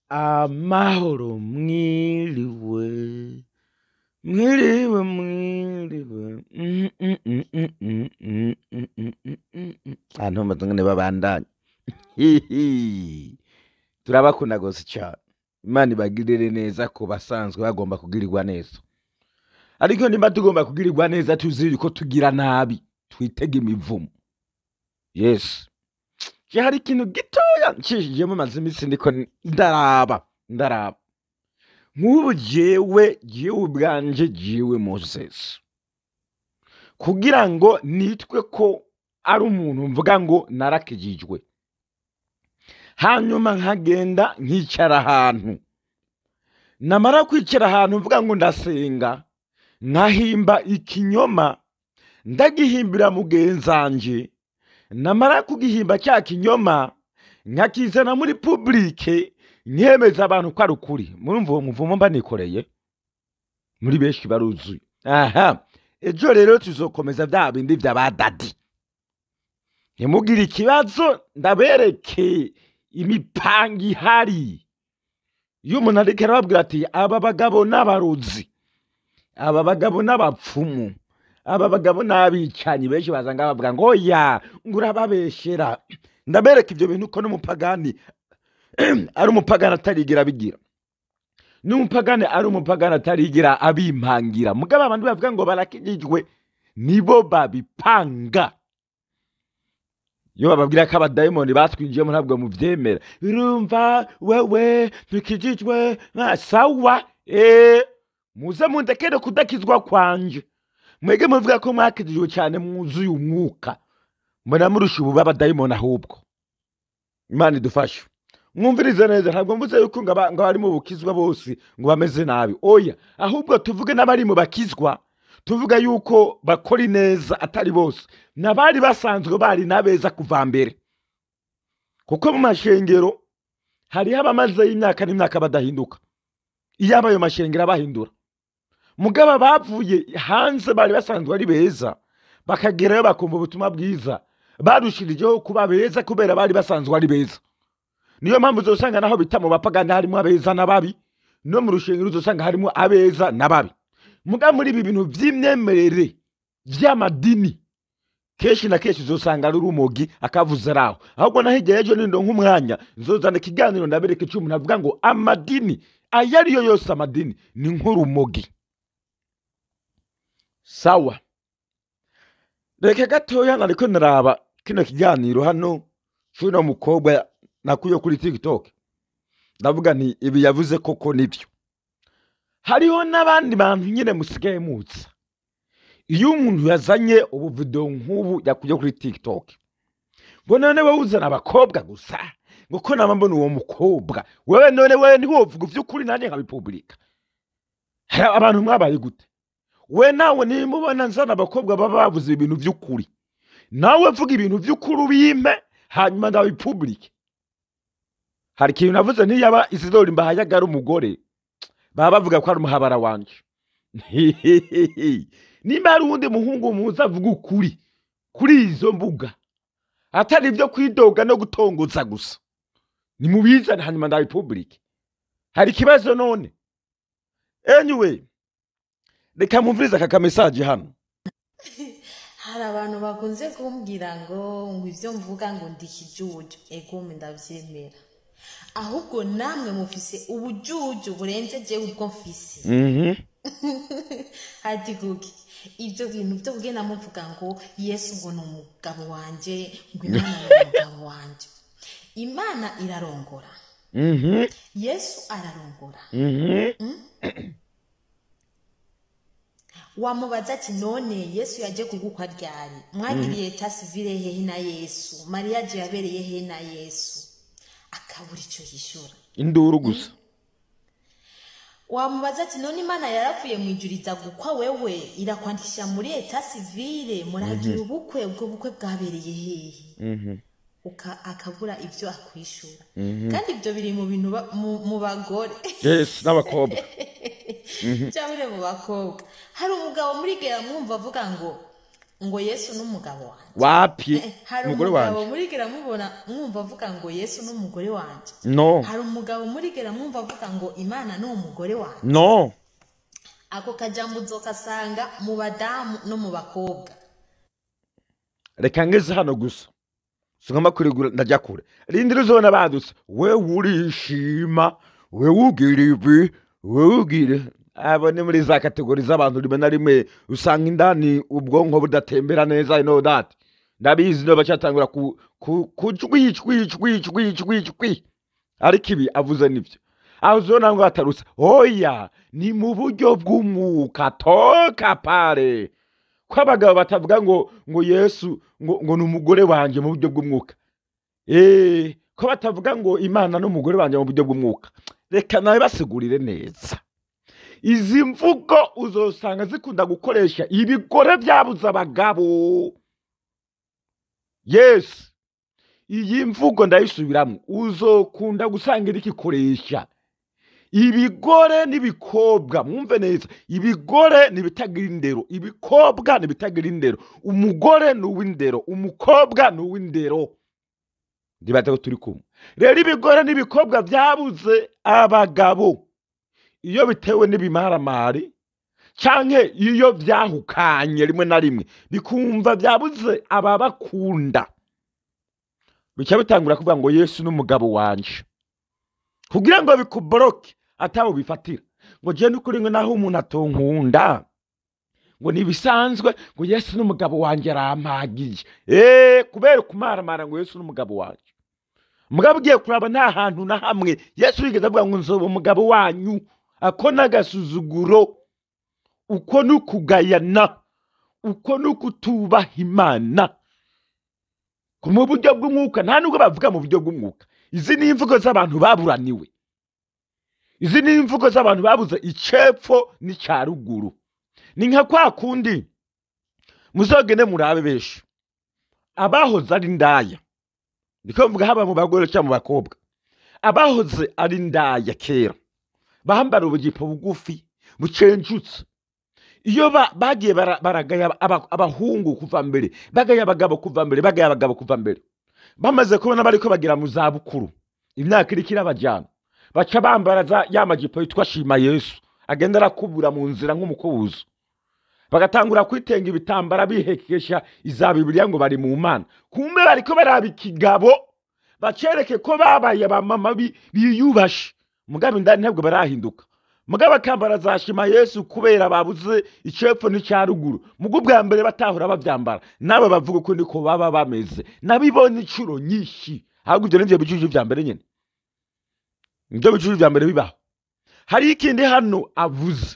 amahoro mwiriwe mwiriwe mwiriwe Mm, mm, mm, mm, mm, mm, mm, mm, mm, mm, mm. ahantu amazingane babandanya Hihi. turabakunda gose cyane imana ibagirire neza ku basanzwe bagomba kugirirwa neza ariko nimba tugomba kugirirwa neza tuzi ko tugira nabi twitega imivumo yes je hari ikintu gitoya nshishijemo maze iminsi ndiko ndaraba ndaraba nk'ubu jewe jewe ubwanje jewe moses kugira ngo nitwe ko ari umuntu mvuga ngo narakijijwe hanyuma nkagenda nkicara ahantu namara kwicara ahantu mvuga ngo ndasenga nkahimba ikinyoma ndagihimbira mugenzanje namara kugihimba cya kinyoma nkakizana muri publike nkemeza abantu ko ari ukuri murumva uwo muvumo mba nikoreye muri benshi baruzuye aha ejo rero tuzokomeza bya bindi by'abadadi ntimugire ikibazo ndabereke imipanga ihari iyo umuntu ariko arababwira ati aba bagabo n'abarozi aba bagabo n'abapfumu aba bagabo n'abicanyi benshi baza ngaho bavuga ngo oya ngo urababeshera ndabereka ibyo bintu ko n'umupagani ari umupagani atarigira abigira n'umupagani ari umupagani atarigira abimpangira mugabo abantu bavuga ngo barakijijwe nibo babipanga iyo bababwira ko abadayimoni batwinjiyemo ntabwo mubyemera urumva wewe ntukijijwe nka sawa eee muze mundekere kudakizwa kwanje mwege muvuga ko mwakijijwe cyane mwuzuye umwuka mbona murusha ubu b'abadayimoni ahubwo imana idufashe mwumvirize neza ntabwo mvuze yuko ngo aba- ngo abari mu bukizwa bose ngo bameze nabi oya ahubwo tuvuge n'abari mu bakizwa tuvuga yuko bakora ineza atari bose n'abari basanzwe bari n'abeza kuva mbere kuko mu mashengero hariho abamazeyo imyaka n'imyaka badahinduka iyo abayo mashengero abahindura mugabo bavuye hanze bari basanzwe ari beza bakagerayo bakumva ubutumwa bwiza barushirijeho kuba beza kubera bari basanzwe ari beza niyo mpamvu uzosanga naho bita mu bapagani harimo abeza n'ababi no mu rushengero uzosanga harimo abeza n'ababi muga muri ibi bintu by'imyemerere by'amadini kenshi na kenshi uzosanga ari urumogi akavuze ari aho ahubwo naho igihe ejo nindo nk'umwanya nzozana ikiganiro ndabereka icyo umuntu avuga ngo amadini ayo ari yo yose amadini ni nk'urumogi sawa reka gatoya nariko naraba kino kiganiro hano c'uno mukobwa nakuye kuri tiktok ndavuga nti ibi yavuze koko nibyo hariho n'abandi bantu nyine musigaye mutsa iyo umuntu yazanye ubuvidewo nk'ubu yakuye kuri tiktok ngo none wowe uzana abakobwa gusa ngo ko nama mbona uwo mukobwa wewe none wewe ntiwovuga ivy'ukuri nanjye nkabipubulika hari abantu mwabaye gute we nawe nimubona nzana abakobwa baba bavuze ibintu by'ukuri nawe vuga ibintu by'ukuri ubimpe hanyuma ndabipubulike hari ikintu navuze ntiyaba isidori mbahayaga ari umugore baba bavuga ko ari umuhabara wanje nimba hari uwundi muhungu muzi avuga ukuri kuri izo mbuga atari ibyo kwidoga no gutongoza gusa nimubizane hanyuma ndabipubulike hari ikibazo none anyway reka mumvirize aka kamesaje hano hari abantu bakunze kumbwira ngo ngo ibyo mvuga ngo ndi ikijuju egome ndabyemera ahubwo namwe mufise ubujuju burenze jewe ubwo mfise Mhm. ati kuki ibyo bintu byo kugenda muvuga ngo yesu ngo ni umugabo wanje ngo imana ni umugabo wanje imana irarongora Mhm. yesu ararongora Mhm. wamubaza ati none yesu yaje kugukwa ryari mwagiriye leta sivile hehe na yesu mariya je yabereye hehe na yesu akabura icyo yishyura induru gusa wamubaza ati none imana yarapfuye mu ijuru iza gukwa wewe irakwandikisha muri leta sivile muragira ubukwe ubwo bukwe bwabereye hehe Mhm. Uka- akabura ibyo akwishura kandi ibyo biri mu bintu ba- mu- mu bagore yes n'abakobwa cyangwa mu bakobwa hari umugabo muri gera mwumva avuga ngo ngo yesu n'umugabo wanjye wapi Eh, hari umugore umugabo wanjye murigera mubona mwumva avuga ngo yesu n'umugore wanjye no hari umugabo murigera mwumva avuga ngo imana ni umugore wanjye no ako kajambo uzokasanga mu badamu no mu bakobwa reka ngeze hano gusa singomba kurigura ndajya kure rindi rizobona badutse we urishima we ugira ibi we ugira abo ni muri za kategori z'abantu rimwe na rimwe usanga indani ubwonko budatembera neza you know that ndabizi no bacatangura ku ku kujwi jwi jwi jwi jwi jwi ariko ibi avuze nibyo aho uzona ngo hatarutse oya ni mu buryo bw'umwuka toka pare ko abagabo batavuga ngo ngo yesu ngo ngo ni umugore wanjye mu buryo bw'umwuka eee ko batavuga ngo imana ni umugore wanjye mu buryo bw'umwuka reka nawe basigurire neza izi mvugo uzosanga zikunda gukoresha ibigore byabuze abagabo yesu iyi mvugo ndayisubiramo uzokunda gusanga iri kikoresha ibigore n'ibikobwa mwumve neza ibigore ni ibitagira indero ibikobwa ni ibitagira indero umugore ni uw'indero umukobwa ni uw'indero ndibaza ko turi kumwe rero ibigore n'ibikobwa byabuze abagabo iyo bitewe n'ibimaramari canke iyo byahukanye rimwe na rimwe bikumva byabuze ababakunda bica bitangura kuvuga ngo yesu n'umugabo wanje kugira ngo bikuboroke ataho bifatira ngo je n'ukuri ngo naho umuntu atonkunda ngo ntibisanzwe ngo yesu n'umugabo wanjye arampagiye eee kubera kumaramara ngo yesu n'umugabo wanjye mugabo ugiye kuraba nta hantu na hamwe yesu yigeze avuga ngo nzoba umugabo wanyu ako n'agasuzuguro uko ni ukugayana uko ni ukutubaha imana mu buryo bw'umwuka nta nubwo bavuga mu buryo bw'umwuka izi ni imvugo z'abantu baburaniwe izi ni imvugo z'abantu babuze icepfo n'icya ruguru ni nka kwa kundi muzogende murabe benshi abahoze ari indaya niko mvuga haba mu bagore cyangwa mu bakobwa abahoze ari indaya kera bambara ubugipo bugufi bucenjutse iyo ba- bagiye bara- baragaya aba- abahungu kuva mbere bagaya abagabo kuva mbere bagaya abagabo kuva mbere bamaze kubona bariko bagera mu zabukuru imyaka iriko irabajyana baca bambara za ya majipo yitwa shima yesu agenda arakubura mu nzira nk'umukubuzo bagatangura kwitenga ibitambara bihekesha iza bibiliya ngo bari mu mana kumbe bariko baraba ikigabo bacereke ko babaye abamama bi- biyubashe mugabe indani ntabwo barahinduka mugabo akambara za shima yesu kubera babuze icepfo n'icya ruguru mugo ubwa mbere batahora bavyambara nabo bavuga uko niko baba bameze nabibonye incuro nyinshi ahubwo ivyo nivyo bicucu vya mbere nyene nivyo bicucu vya mbere bibaho hari ikindi hano avuze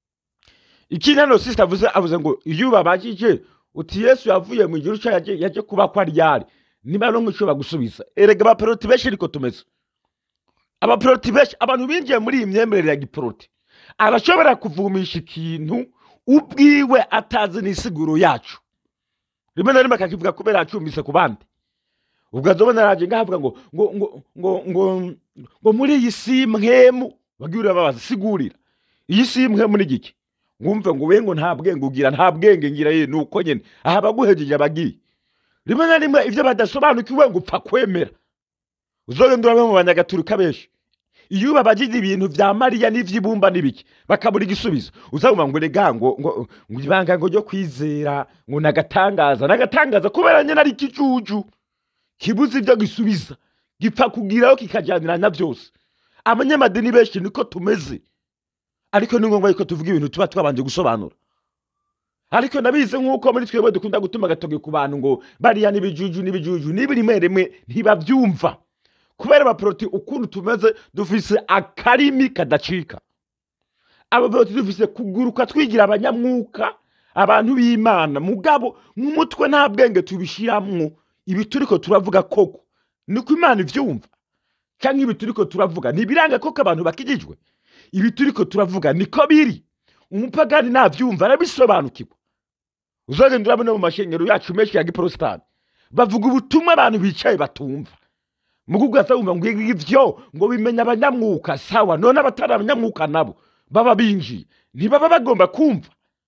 ikindi hano sisita avuze avuze ngo iyo ubabajije uti yesu yavuye mu gihugu yaje yaje kuba kwa ryari niba no nk'ico bagusubiza erega abaporoti benshi ariko tumeze abaporoti benshi abantu binjiye muri iyi myemerere ya giporoti arashobora kuvumisha ikintu ubwiwe atazi n'isiguro yacu rimwe na rimwe akakivuga kubera acumbise ku bandi ubwo azobona araje ngahavuga ngo ngo ngo ngo ngo ngo muri iyi si mwemu bagiye urababaza sigurira iyi si mwemu ni giki ngumve ngo we ngo nta bwenge ugira nta bwenge ngira ye nuko nyene aha baguhejeje abagiye rimwe na rimwe ivyo badasobanukiwe ngo upfa kwemera uzogenda urabe mu banyagatulika benshi iyo babagije ibintu vya mariya n'ivy'ibumba n'ibiki bakabura igisubizo uzabuma ngo rega ngo ngo ngo ibanga ngo ryo kwizera ngo nagatangaza nagatangaza kubera nyene ari ikijuju kibuze ivyo gisubiza gipfa kugiraho kikajyanira na byose abanyamadini benshi niko tumeze ariko ni ngombwa yuko tuvuga ibintu tuba twabanje gusobanura ariko nabizi nk'uko muri twebwe dukunda gutuma agatoke ku bantu ngo bariya n'ibijuju n'ibijuju niba rimwe rimwe ntibabyumva kubera abaporoti ukuntu tumeze dufise akarimi kadacika abaporoti dufise kuguruka twigira abanyamwuka abantu b'imana mugabo mu mutwe nta bwenge tubishiramwo ibi turiko turavuga koko niko imana ivyumva cyangwa ibi turiko turavuga ntibiranga koko abantu bakijijwe ibi turiko turavuga niko biri umupagani navyumva arabisobanukirwa uzagenda urabona mu mashengero yacu menshi ya giporositani bavuga ubutumwa abantu bicaye batumva mugugu wumva ngo ivyo ngo bimenya abanyamwuka sawa none abatari abanyamwuka nabo baba binjiye ntibaba bagomba kumva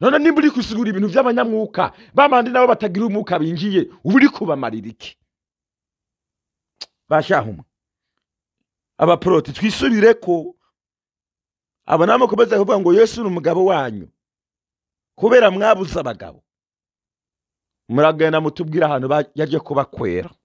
none nimba uri gusigura ibintu by'abanyamwuka bamandi nabo batagira umwuka binjiye uba uri kubamarira iki bashahuma abaporoti twisubire ko abo nabo mukomeza kuvuga ngo yesu ni umugabo wanyu kubera mwabuze abagabo muragenda mutubwire ahantu ba- yaje kubakwera